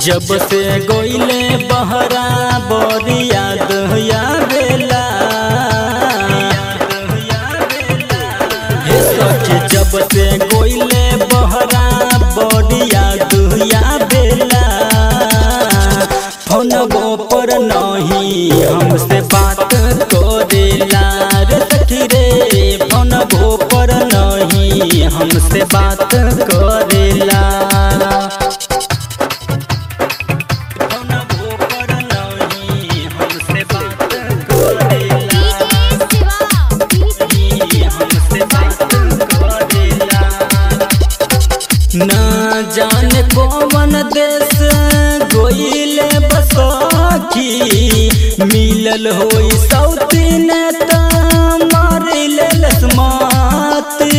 जब से गोइले बहरा बड़ी याद आवेला हे सखी जब से गोइले बहरा बड़ी याद आवेला फोनबो पर नहीं हमसे बात करेला रे सखी रे फोनबो पर नहीं हमसे बात करेला फोनबो पर नहीं हमसे बात करेला हमसे बात करेला ना जाने कौन देश गोइले बसखी मिलल होई सौती नेता मारिले लसमाती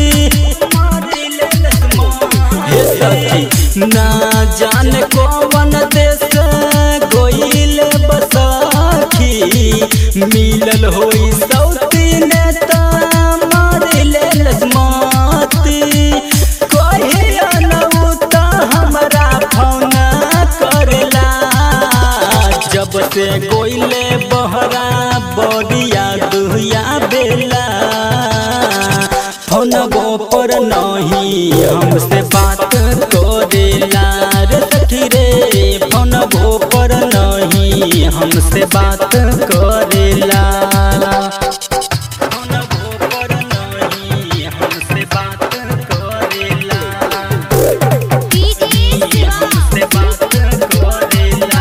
हे सखी ना जाने कौन देश गोइले बसखी मिलल होई सौती नेता मारिले लसमाती कहिया नऊ त हमरा फोन करला जब से गोइले बहरा बड़िया दुहिया बेला फोनबो पर नहीं हमसे बात करेला रे सखी रे फोनबो पर नहीं हमसे बात करेला फोनबो पर नहीं हमसे बात करेला हमसे बात करेला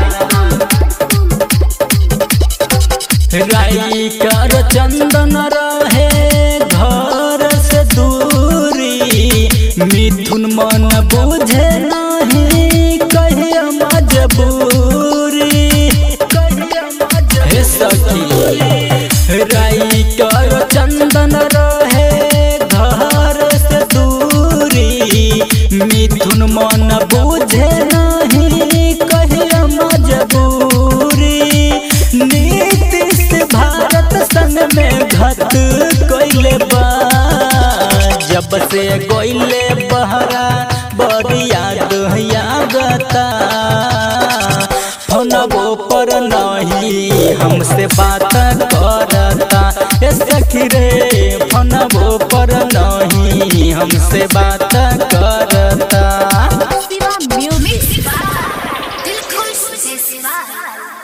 राई कर चंदन रहे घर से दूरी मिथुन मन बुझे नहीं कहिया मजबूरी हे सखी राई कर चंदन रहे घर से दूरी मिथुन मन बुझे नहीं कहिया मजबूरी नीतीश भारत संग में घत कोइले बा जब से गोइले बहरा बड़ी याद यागता फोनबो पर नहीं हमसे बात करता ए सखी रे फोनबो पर नहीं हमसे बात करता शिवा म्यूजिक दिल खुश से शिवा